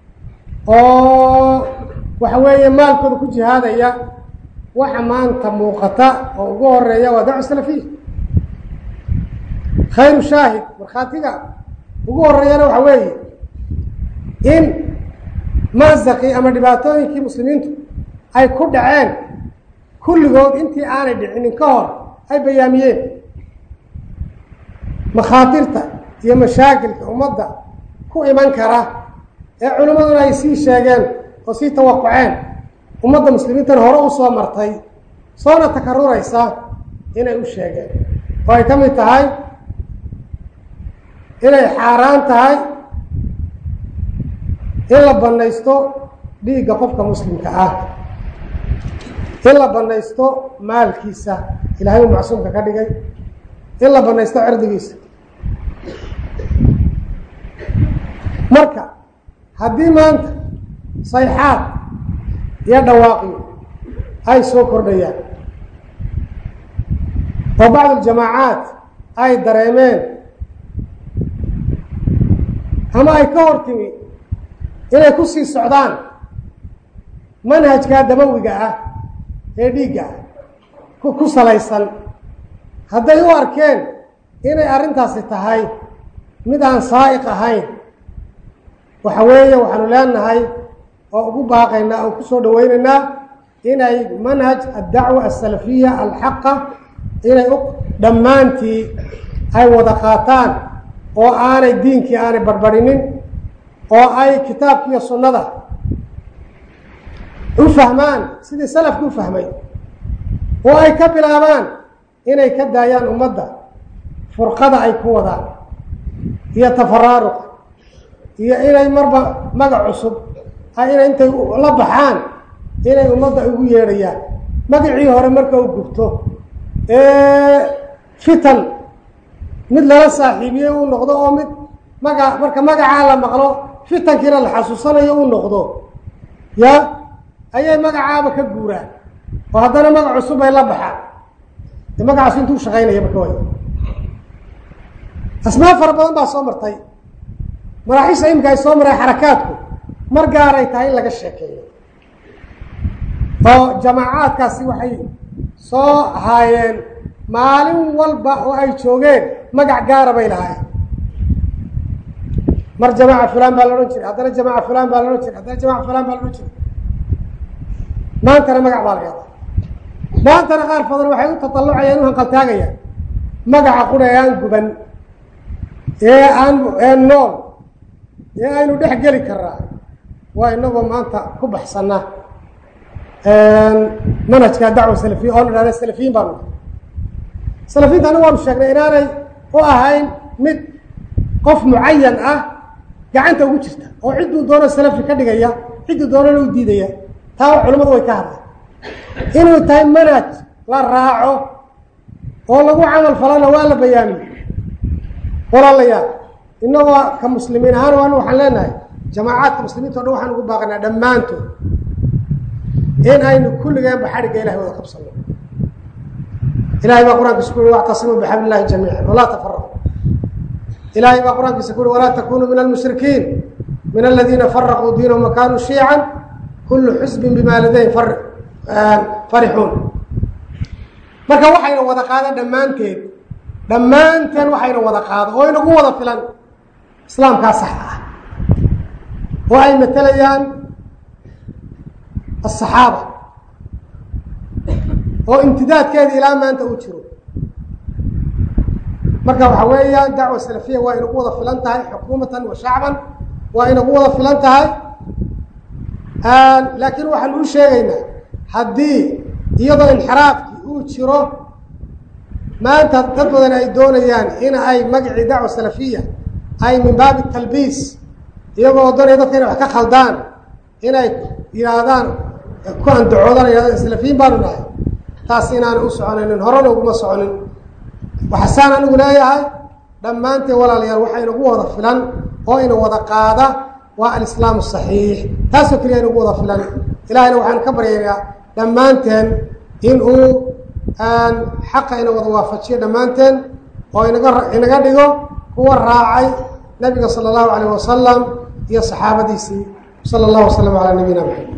Speaker 3: oo waxa weeye maalkooda ku jihaadaya waxa maanta muuqata oo ugu horeeya waa dacwa salafiya khayru shaahid markhaatiga ugu horeeyana waxa weeye in mazaqii ama dhibaatooyinkii muslimiintu ay ku dhaceen kulligood intii aanay dhicinin ka hor ay bayaamiyeen makhaatirta iyo mashaakilka ummadda ku iman kara ee culimmaduna ay sii sheegeen oo sii tawaquceen ummadda muslimiintana hore u soo martay soona takaruraysa inay u sheegeen oo ay ka mid tahay inay xaaraan tahay in la banaysto dhiigga qofka muslimka ah in la banaysto maalkiisa ilahay uu macsuumka ka dhigay in la banaysto cirdigiisa marka haddii maanta sayxaad iyo dhawaaqyo ay soo kordhayaan oo bacd aljamaacaat ay dareemeen ama ay ka hor timi inay ku sii socdaan manhajkaa dabawiga ah ee dhiigga ah ku salaysan hadday u arkeen inay arrintaasi tahay mid aan saa'iq ahayn waxa weeye waxaanu leenahay oo ugu baaqaynaa oo kusoo dhawaynaynaa inay manhaj addacwa asalafiya alxaqa inay u dhammaantii ay wada qaataan oo aanay diinkii aanay barbarinin oo ay kitaabki iyo sunnada u fahmaan sidii salafki u fahmay oo ay ka bilaabaan inay ka daayaan ummadda furqada ay ku wadaan iyo tafaraaruqa iyo inay marba magac cusub ay inay intay la baxaan inay ummadda ugu yeedhayaan magacii hore marka u gubto fitan mid lala saaxiibiye uu noqdo oo mid maga marka magacaa la maqlo fitankiina la xasuusanayo uu noqdo ya ayay magacaaba ka guuraan oo haddana magac cusub ay la baxaan de magacaas intuu shaqaynaya marka way asmaa fara badan baa soo martay maraaxiisha imika ay soo maray xarakaadku mar gaaray tahay in laga sheekeeyo oo jamaacaadkaasi waxay soo haayeen maalin walba oo ay joogeen magac gaara bay lahaayeen mar jamaaca fulan baa la odhan jiray haddana jamaaca fulan baa la odhan jiray haddana jamaaca fulan baa la odhan jiray maantana magac baa laga yadaa maantana qaar badan waxay u tatallucayaan u hanqaltaagayaan magaca qura ee aan guban ee aan ee nool ee aynu dhex geli karaa waa inagoo maanta ku baxsana manhajka dacwa salafiya oo la dhahda salafiyiin baanu salafiyiinta anagu waanu sheegnay inaanay u ahayn mid qof mucayan ah gacanta ugu jirta oo cidduu doono salafi ka dhigaya cidduu doonana u diidaya taa culimmadu way ka hadleen inuu tahay manhaj la raaco oo lagu camal falana waa la bayaamiye walaalayaal inagoo ka muslimiin ahaan waana waxaan leenahay jamaacaadka muslimiinta o dhan waxaan ugu baaqanaa dhammaantood in aynu kulligeenba xadhigga ilahay wada qabsano ilahay baa qur-aankiisa ku uri wactasimuu bixabli illahi jamiican walaa tafaraqu ilahay baa qur-aankiisa ku uri walaa takunuu min almushrikiin min aladiina faraquu diinahum wakanuu shiican kullu xusbin bima ladayhim farixuun marka waxayna wada qaada dhammaanteed dhammaanteen waxayna wada qaado oo inagu wada filan islaamkaa sax ah oo ay matelayaan asaxaaba oo imtidaadkeeda ilaa maanta uu jiro marka waxa weeyaan dacwa salafiya waa inagu wada filan tahay xukuumatan wa shacban waa inagu wada filan tahay laakiin waxaan uu sheegaynaa haddii iyadoo inxiraafkii uu jiro maanta dad badan ay doonayaan in ay magacii dacwa salafiya ay min baabi talbiis iyagoo doonaya dadka inay wax ka khaldaan inay yidhaahdaan ku andacoodaan yidhahdaan salafiyiin baanu nahay taas inaan u soconaynin horena uguma soconin waxasaan anigu leeyahay dhammaanteen walaalayaal waxaa inagu wada filan oo ina wada qaada waa alislaam saxiix taasoo keliya inagu wada filan ilahayna waxaan ka baryaynaa dhammaanteen in uu xaqa ina wada waafajiyo dhammaanteen oo inaga inaga dhigo kuwa raacay nabiga sala allahu alayh wasalam iyo saxaabadiisii sala allahu wasalam calaa nabiyina maxamed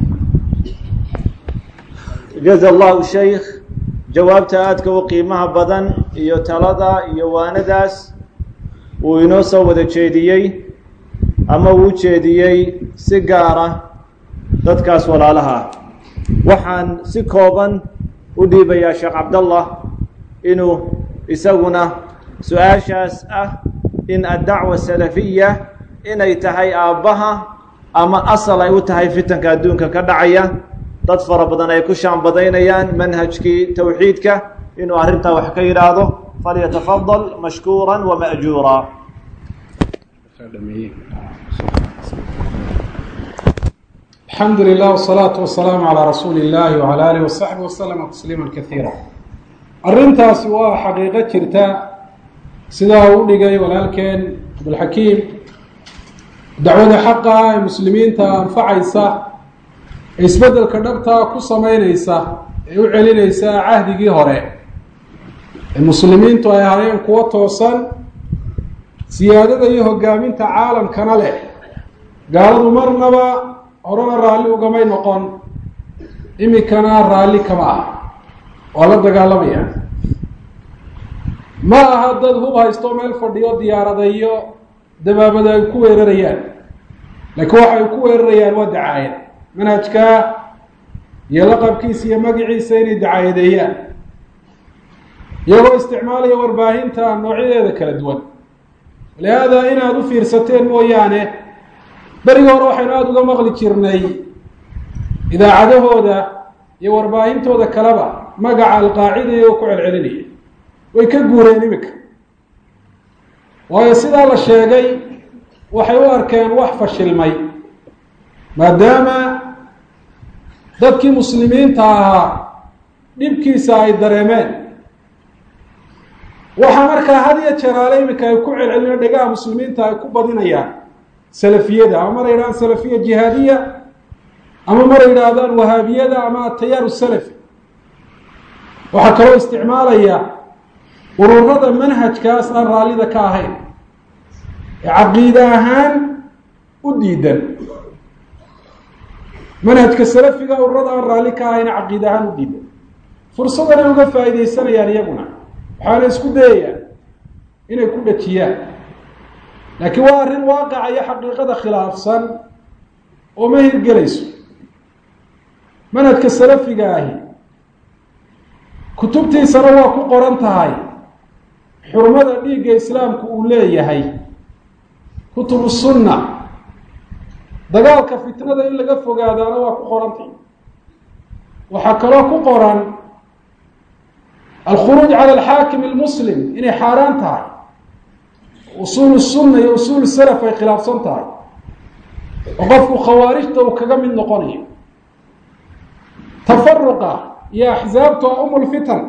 Speaker 1: jaza allahu shaykh jawaabta aadka u qiimaha badan iyo talada iyo waanadaas uu inoo soo wada jeediyey ama uu jeediyey si gaara dadkaas walaalaha waxaan si kooban u dhiibayaa sheekh cabdallah inuu isaguna su-aashaas ah in addacwa salafiya inay tahay aabbaha ama asal ay u tahay fitanka adduunka ka dhacaya dad fara badan ay ku shaambadaynayaan manhajkii towxiidka inuu arrintaa wax ka yidhaahdo falyatafadal mashkuura wama'juura
Speaker 2: alxamdu lilah wsalaatu wasalaamu calaa rasuuli illahi wcala alih wasaxbi waslama tasliima kaiira arrintaasi waa xaqiiqo jirta sidaa uu dhigay walaalkeen cabdulxakiim dacwada xaqa ee muslimiinta anfacaysa ee isbeddelka dhabtaa ku sameyneysa ee u celineysa cahdigii hore ee muslimiintu ay ahaayeen kuwo toosan siyaadada iyo hogaaminta caalamkana leh gaaladu marnaba horena raalli ugamay noqon imikana raalli kama ah waa la dagaalamaya ma aha dad hub haysto meel fadhiyo diyaarada iyo dabaabada ay ku weerarayaan laakiin waxa ay ku weerarayaan waa dacaayad manhajka iyo laqabkiisa iyo magiciisa inay dacaayadeeyaan iyagoo isticmaalaya warbaahinta noocyadeeda kala duwan lihaada inaad u fiirsateen mooyaane berigi hore waxaynu aada uga maqli jirnay idaacadahooda iyo warbaahintooda kaleba magaca alqaacida iyagoo ku celcelinaya way ka guureen imika waayo sidaa la sheegay waxay u arkeen wax fashilmay maadaama dadkii muslimiinta ahaa dhibkiisa ay dareemeen waxaa markaa had iyo jeraale iminka ay ku celcelina dhegaha muslimiinta ay ku badinayaan salafiyada ama mar yidhahdaan salafiya jihaadiya ama mar yidhaahdaan wahaabiyada ama atayaaru salafi waxaa kaloo isticmaalaya ururada manhajkaas aan raallida ka ahayn ee caqiide ahaan u diidan manhajka salafiga ururada aan raalli ka ahayn ee caqiide ahaan u diidan fursadanay uga faa'iidaysanayaan iyaguna waxaana isku dayayaan inay ku dhajiyaan laakiin waa arrin waaqaca iyo xaqiiqada khilaafsan oo ma hirgelayso manhajka salafiga ahi kutubtiisana waa ku qoran tahay xurmada dhiigga islaamku uu leeyahay kutubu sunna dagaalka fitnada in laga fogaadaana waa ku qorantahy waxaa kaloo ku qoran alkhuruuj cala alxaakim almuslim inay xaaraan tahay usuul sunna iyo usuul salaf ay khilaafsan tahay oo qofku khawaarijta uu kaga mid noqonayo tafaruqa iyo axsaabtu a umulfitan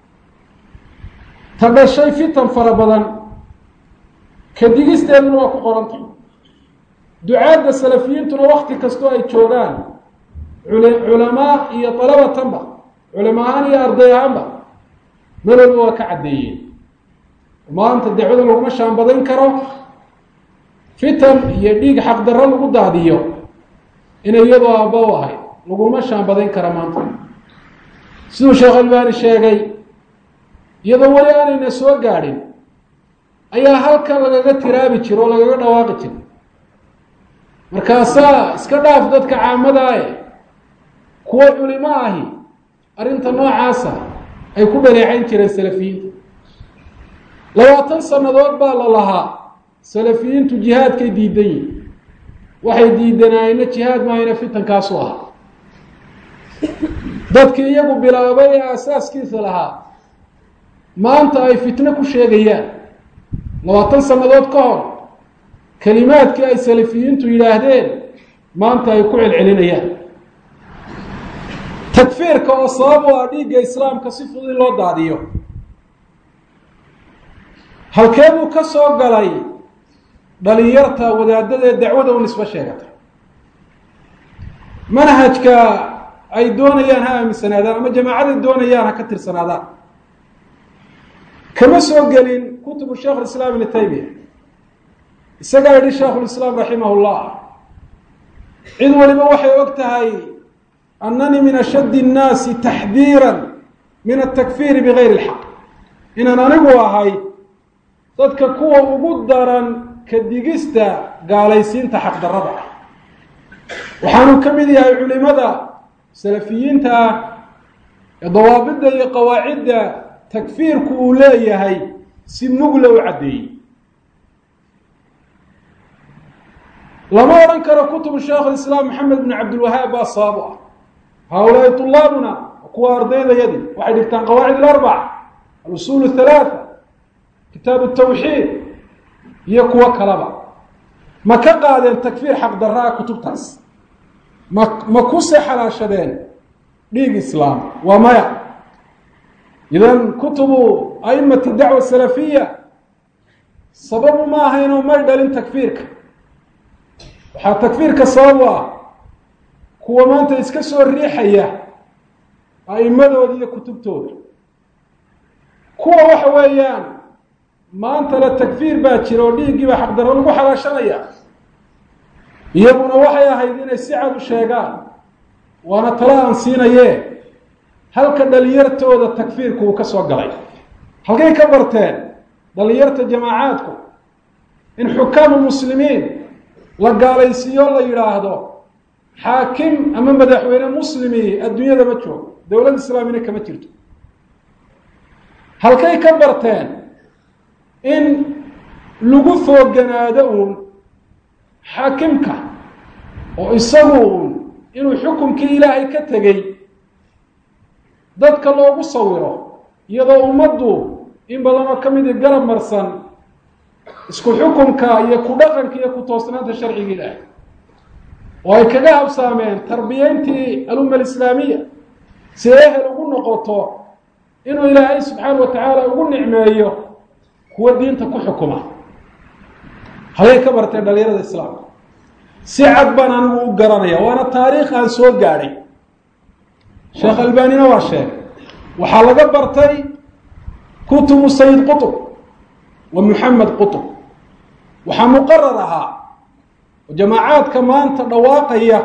Speaker 2: ta dhashay fitan fara badan ka digisteeduna waa ku qorantay ducaadda salafiyiintuna wakti kastoo ay joogaan culamaa iyo dalabatanba culama ahaan iyo arday ahaanba melolba waa ka caddeeyeen maanta dacwada laguma shaanbadayn karo fitan iyo dhiig xaqdarro lagu daadiyo inay iyadoo aabba u ahayd laguma shaanbadayn kara maanta siduu sheekh albaani sheegay iyadoo weli aanayna soo gaadhin ayaa halkan lagaga tiraabi jiro oo lagaga dhawaaqi jiro markaasaa iska dhaaf dadka caamadaae kuwo culimo ahi arrinta noocaasa ay ku dhaleecayn jireen salafiyiinta labaatan sannadood baa la lahaa salafiyiintu jihaadkay diidan yihin waxay diidanaayeenna jihaad maayna fitankaasu ahaa dadkii iyagu bilaabay ee asaaskiisa lahaa maanta ay fitno ku sheegayaan labaatan sannadood ka hor kelimaadkii ay salafiyiintu yidhaahdeen maanta ay ku celcelinayaan takfiirka oo sabab u ah dhiigga islaamka si fudud in loo daadiyo halkee buu ka soo galay dhalinyarta wadaadada ee dacwada u nisbo sheegatay manhajka ay doonayaan ha aaminsanaadaan ama jamaacaday doonayaan ha ka tirsanaadaan kama soo gelin kutubu sheikh lislaam ibni taymiya isagaa yidhi sheikhulislaam raximah llah cid waliba waxay og tahay annanii min ashaddi nnaasi taxdiira min atakfiiri bigayri اlxaq inaan anigu ahay dadka kuwa ugu daran ka digista gaalaysiinta xaqdarrada ah waxaanu ka mid yahay culimada salafiyiinta ah ee dawaabidda iyo qawaacidda takfiirku uu leeyahay si mugla u caddeeyey lama odhan karo kutubu sheekh islaam maxamed bn cabdilwahaab baa sabab u ah haaulaai طulaabuna kuwa ardaydayadii waxay dhigtaan qawaacid alarbaca alusul halaaa kitaab tawxiid iyo kuwo kalaba ma ka qaadeen takfiir xaqdarraa kutubtaas ma ma kuse xalaashadeen dhiig islaam waa maya idan kutubu aimati dacwa salafiya sababu ma aha inuu may dhalin takfiirka waxaa takfiirka sabab u ah kuwa maanta iska soo riixaya a'imadooda iyo kutubtooda kuwa waxa weeyaan maanta la takfiir baa jira oo dhiiggiiba xaqdarro lagu xalaashanaya iyaguna waxay ahayd inay si cad u sheegaan waana talo aan siinaye halka dhalinyartooda takfiirku uu ka soo galay halkay ka barteen dhalinyarta jamaacaadku in xukaamu muslimiin la gaalaysiiyo la yidhaahdo xaakim ama madaxweyne muslimi adduunyada ma joogo dowlad islaamina kama jirto halkay ka barteen in lagu fooganaado uun xaakimka oo isagu uun inuu xukunkii ilaahay ka tegey dadka loogu sawiro iyadoo ummaddu in badan oo ka midi garab marsan isku xukunka iyo ku dhaqanka iyo ku toosnaanta sharciga ilaahay oo ay kaga habsaameen tarbiyeyntii alumma alislaamiya si ehel ugu noqoto inuu ilaahay subxaana wa tacaala ugu nicmeeyo kuwa diinta ku xukuma halay ka barteen dhalinyarada islaamka si cad baan anigu u garanaya waana taariikh aan soo gaadhay sheekh albanina waa sheegay waxaa laga bartay kutubu sayid qutub wa moxamed qutub waxaa muqarar ahaa oo jamaacaadka maanta dhawaaqaya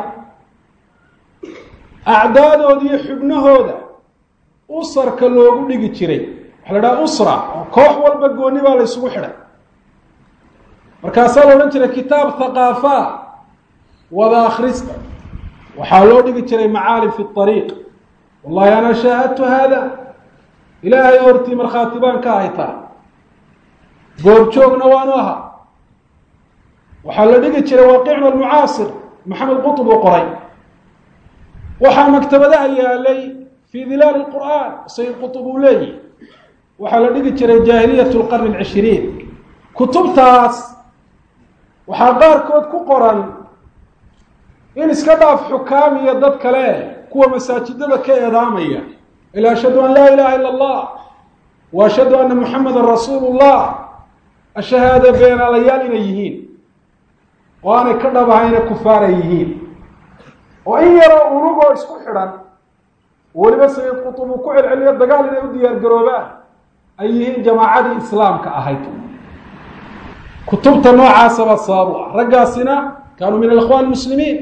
Speaker 2: acdaadooda iyo xubnahooda usarka loogu dhigi jiray waxaa la dhaha usra oo koox walba gooni baa la ysugu xidhay markaasaa la odhan jiray kitaab thaqaafa wada akhrista waxaa loo dhigi jiray macaalim fi ariiq wallahi ana shaahadtu haada ilaahay hortii markhaati baan ka haytaa goobjoogna waanu ahaa waxaa la dhigi jiray waaqicna almucaasir maxamed qutub uu qoray waxaa maktabadaha yaalay fii dilaali lqur'aan sayid qutub uu leeyihi waxaa la dhigi jiray jaahiliyat lqarni alcishiriin kutubtaas waxaa qaarkood ku qoran in iska dhaaf xukaam iyo dad kale kuwa masaajidada ka eedaamaya ila ashhadu an laa ilaha ila allah wa ashhadu anna muxamedan rasuulu llah ashahaada beenaalayaal inay yihiin oo aanay ka dhabahayna kufaaray yihiin oo in yaroo urugoo isku xidhan weliba sayid qutub uu ku celceliyo dagaal inay u diyaar garoobaan ay yihiin jamaacadii islaamka ahayd kutubta noocaasaba sababu ah raggaasina kaanuu min alikhwaan muslimiin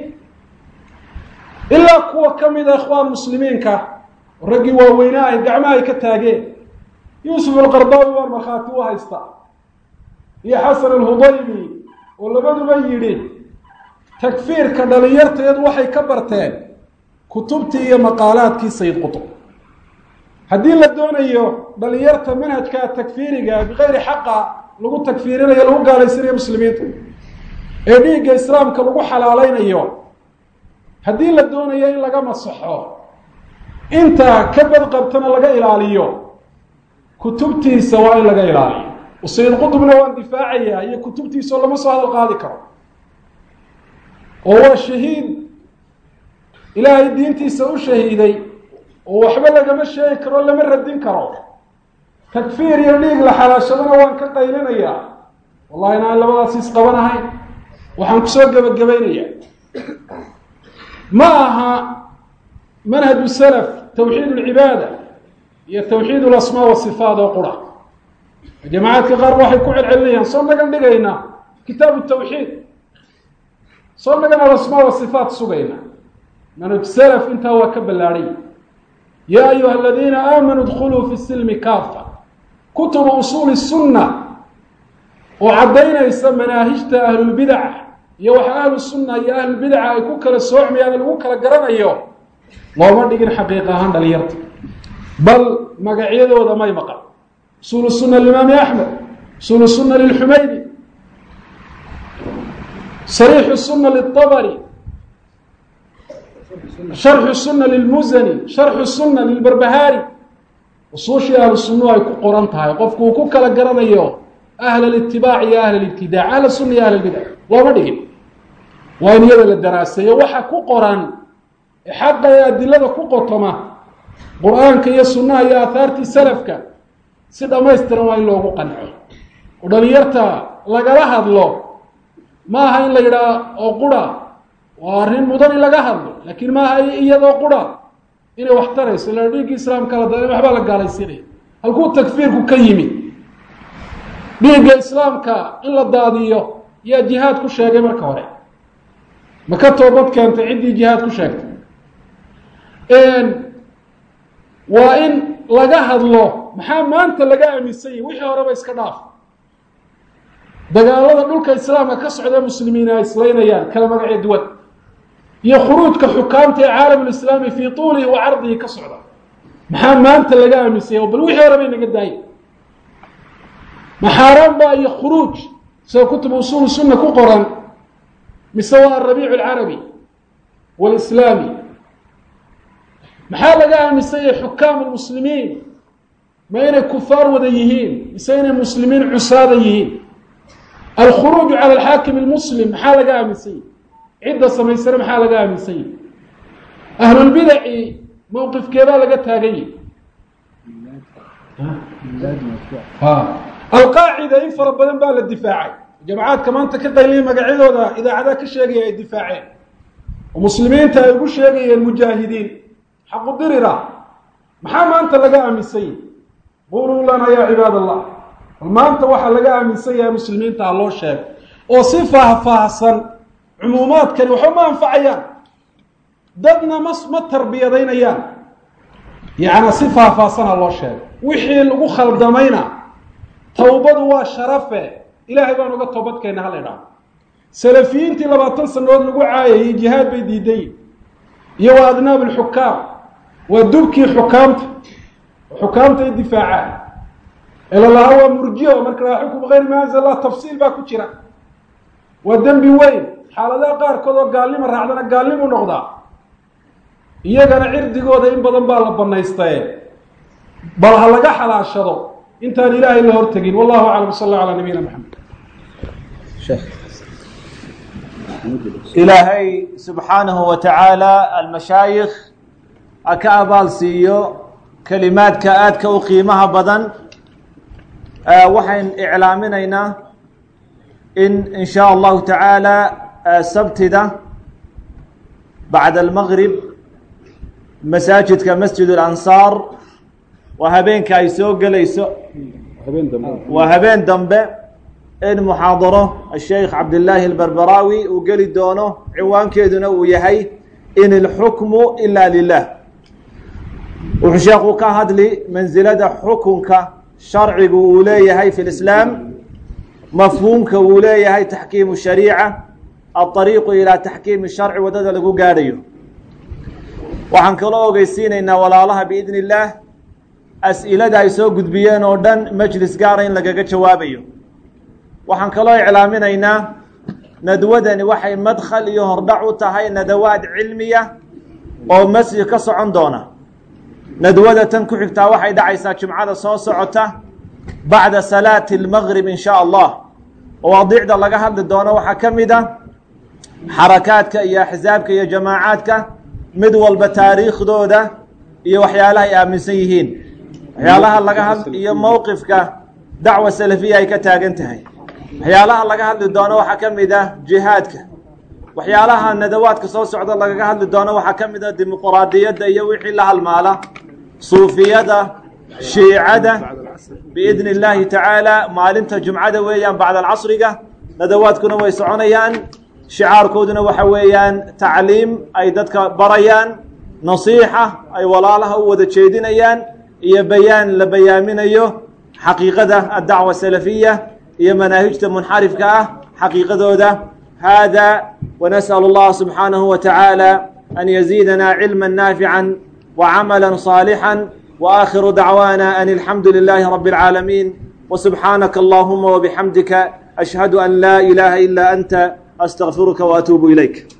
Speaker 2: ilaa kuwa ka mida ikhwaan muslimiinka oo raggii waaweynaa ay gacmaha ay ka taageen yuusuf alqardaawi baan markhaati u haysta iyo xasan alhudaybi oo labaduba yidhi takfiirka dhalinyarteedu waxay ka barteen kutubtii iyo maqaalaadkii sayid qutub haddii la doonayo dhalinyarta manhajka takfiiriga bikayri xaqa lagu takfiirinayo lagu gaalaysanayo muslimiinta ee dhiigga islaamka lagu xalaalaynayo haddii la doonayo in laga masaxo inta ka badqabtana laga ilaaliyo kutubtiisa waa in laga ilaaliyo sayid qutubna waan difaacayaa iyo kutubtiisaoo lama soo hadal qaadi karo oo waa shahiid ilaahay diintiisa u shahiiday oo waxba lagama sheegi karo lama radin karo takfiir iyo dhiig la xalaashadana waan ka qaylinayaa wallahi inaan labadaas isqabanahayn waxaan kusoo gebagabaynayaa ma aha manhaju salaf tawxiid alcibaada iyo tawxiid alasmaa wasifaat oo qura jamacaadka qaar waxay ku celcelinayaan soo nagan dhigayna kitaabu tawxiid soo nagan alasmaa wasifaat sugayna manhaj salaf intaa waa ka ballaadhay yaa ayuha aladiina aamanuu dkuluu fi silmi kaafa kutubu usuuli sunna oo caddaynaysa manaahijta ahlulbidaca iyo waxa ahlu sunna iyo ahlulbidaca ay ku kala soocmayaan lagu kala garanayo looma dhigin xaqiiq ahaan dhalinyarta bal magacyadooda may maqan usuulu sunna limaami axmed usuulu sunna lilxumaydi sariixu sunna liلطabri sharxu sunna lilmuzani sharxu sunna lilbarbahaari usuushii ahlu sunnuhu ay ku qoran tahay qofku uu ku kala garanayo ahl اlitibaac iyo ahl اlibtidac ahl sunna iyo ahl اlbidac looma dhigin waa in iyada la daraaseeyo waxa ku qoran ee xaqa ee adilada ku qotoma qur-aanka iyo sunnaha iyo aahaartii salafka si dhammaystiran waa in loogu qanco oo dhalinyarta lagala hadlo ma aha in la yidhaah oo qura waa arrin mudan in laga hadlo laakiin maaha iyadoo qura inay wax tarayso la dhiigga islaamka la da waxbaa la gaalaysiinaya halkuu takfiirku ka yimi dhiigga islaamka in la daadiyo yaa jihaad ku sheegay marka hore ma ka toobad keentay ciddii jihaad ku sheegtay waa in laga hadlo maxaa maanta laga aaminsan yahi wixii horeba iska dhaaf dagaalada dhulka islaamka ka socda muslimiin ay islaynayaan kala magacyo duwan iyo khuruujka xukaamta ee caalamulislaami fii tuulihi wa cardihi ka socda maxaa maanta laga aaminsanya bal wixii hore bay naga daayay maxaaraan baa iyo khuruuj sida kutub usuul sunna ku qoran mise waa arabiicu alcarabi walislaami maxaa laga aaminsanyay xukaam lmuslimiin ma inay kufaar wada yihiin mise inay muslimiin cusaada yihiin alkhuruuju cala alxaakim almuslim maxaa laga aaminsanyay cidda samaysana maxaa laga aaminsanyay ahlulbidaci mowqifkeebaa laga taagan yahi alqaacida in fara badan baa la difaacay jamcaadka maanta ka qayliyay magacyadooda idaacadaha ka sheegaya ay difaaceen oo muslimiinta ay ugu sheegayeen mujaahidiin xaqu dirira maxaa maanta laga aaminsan yahi quluu lana yaa cibaad allah bal maanta waxaa laga aaminsan yahay muslimiinta ha loo sheego oo si faahfaahsan cumuumaadkani waxba ma anfacayaan dadna ma ma tarbiyadaynayaan yacnaa si faahfaahsan ha loo sheego wixii lagu khaldamayna towbadu waa sharafe ilaahay baan uga toobadkeenna hala idhaho salafiyiintii labaatan sanadood lagu caayayay jihaad bay diidayin iyo waa adnaab alxukaam waa dubkii xukaamta xukaamta ay difaacaan elalahaa waa murjiyo marka lahaa xukum gayr ma anzal allah tafsiil baa ku jira waa dembi weyn xaaladaha qaarkood oo gaalnimo raacdana gaalnimu noqdaa iyagana cirdigooda in badan baa la banaystaye bal ha laga xalaashado intaan ilaahay la hortegin wallahu aclam sal allah calaa nabiyina maxamed
Speaker 1: ilaahay subxaanahu wa tacaala almashaayikh ha ka abaal siiyo kelimaadka aadka u qiimaha badan waxayn iclaaminaynaa in in shaa allahu tacaala sabtida bacda almaqrib masaajidka masjid alansaar waa habeenka ay soo gelayso waa habeen dambe in muxaadaro asheikh cabdillaahi albarbaraawi uu geli doono ciwaankeeduna uu yahay in ilxukmu ila lilah wuxuu sheekhu ka hadli mansilada xukunka sharcigu uu leeyahay fi lislaam mafhuumka uu leeyahay taxkiimu shariica alطariiqu ilaa taxkiimi sharci waddada lagu gaadhayo waxaan kaloo ogeysiinaynaa walaalaha biidn illaah as-ilada ay soo gudbiyeen oo dhan majlis gaara in lagaga jawaabayo waxaan kaloo iclaaminaynaa nadwadani waxay madkhal iyo hordhac u tahay nadawaad cilmiya oo masjid ka socon doona nadwada tan ku xigtaa waxay dhacaysaa jimcada soo socota bacda salaati almaqrib in shaa allah mawaadiicda laga hadli doono waxaa ka mid a xarakaadka iyo axsaabka iyo jamaacaadka mid walba taariikhdooda iyo waxyaalaha ay aaminsan yihiin waxyaalaha laga had iyo mowqifka dacwa salafiya ay ka taagan tahay waxyaalaha laga hadli doono waxaa ka mid ah jihaadka waxyaalaha nadawaadka soo socda lagaga hadli doono waxaa ka mid ah dimuquraadiyadda iyo wixii la halmaala suufiyada shiicada biidni illaahi tacaala maalinta jumcada weeyaan bacda alcasriga nadawaadkuna way soconayaan shicaarkooduna waxa weeyaan tacliim ay dadka barayaan nasiixa ay walaalaha u wada jeedinayaan iyo bayaan la bayaaminayo xaqiiqada addacwa salafiya iyo manaahijta munxarifka ah xaqiiqadooda hada ونسأل الله سبحانه وتعالى أن يزيدنا علما نافعا وعملا صالحا وآخر دعوانا أن الحمد لله رب العالمين وسبحانك اللهم وبحمدك أشهد أن لا إله إلا أنت أستغفرك وأتوب إليك